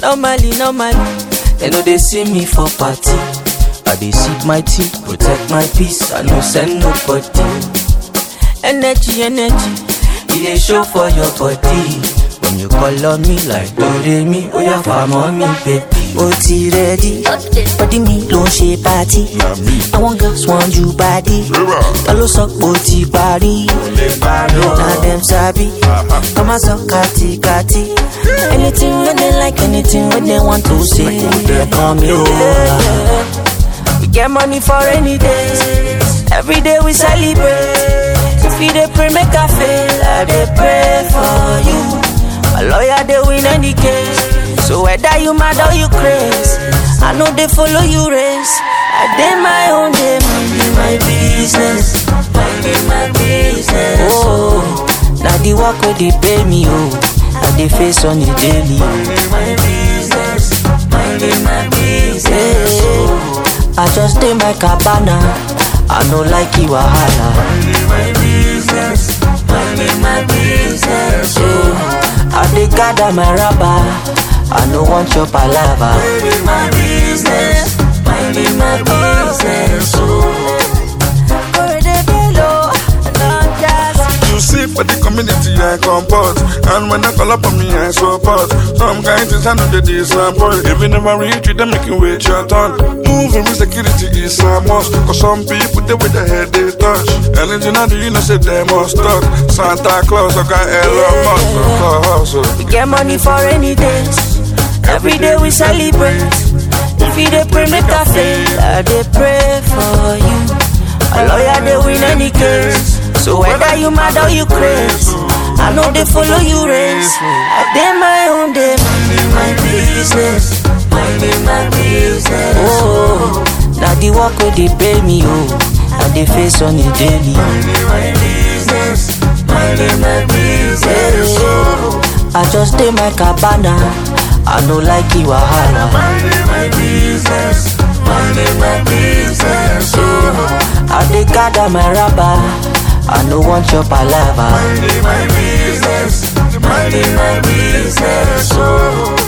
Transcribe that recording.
Normally, normally, they know they see me for party. I dey sip my tea, protect my peace. I no send nobody. Energy, energy, it dey show for your body. When you call on me like Doremi, oh yeah, farm on me, baby. ó ti rẹ́dí bọ́dí mi ló ń ṣe pátí àwọn girls want you body ta ló sọ pé ó ti parí na dem sabi kọ́ máa sọ kátikati anything wey dem like anything wey dem want to say dem kàn mí o. We get money for rainy days. Every day we celebrate. If you dey pray, make I fail. I dey pray for you. My lawyer dey win any case. So whether you mad or you craze, I know they follow you race. I dey my own day, minding my business, minding my business. Oh, now the work where they pay me, oh, I dey face on the daily. Minding my business, minding my business. Oh. I just dey my cabana. I no like you wahala. Minding my business, minding my business. Yeah. I dey gather my rubber. I no want your palava. Minding my business, minding my business. Oh. You see for the community I comport And when they call up on me I support Some kind things I know they disappoint If you never reach you, they make you wait your turn Moving with security is a must Cause some people, they with their head they touch Anything I do, you know say they must talk Santa Claus, I got Elon Musk for hustle We get money for rainy days. Every day we celebrate. If you dey pray, make I fail. I dey pray for you. A lawyer dey win any case. So whether you mad or you craze, I know they follow you race. I dey my own day, minding my business, minding my business. Oh, now the work where they pay me, oh, I dey face on the daily. Minding my business, minding my business. Oh. I just dey my cabana. I no like you wahala. Minding my business, minding my business. Yeah. I dey gather my rubber. I no want your palava. Minding my business, minding my business. Oh.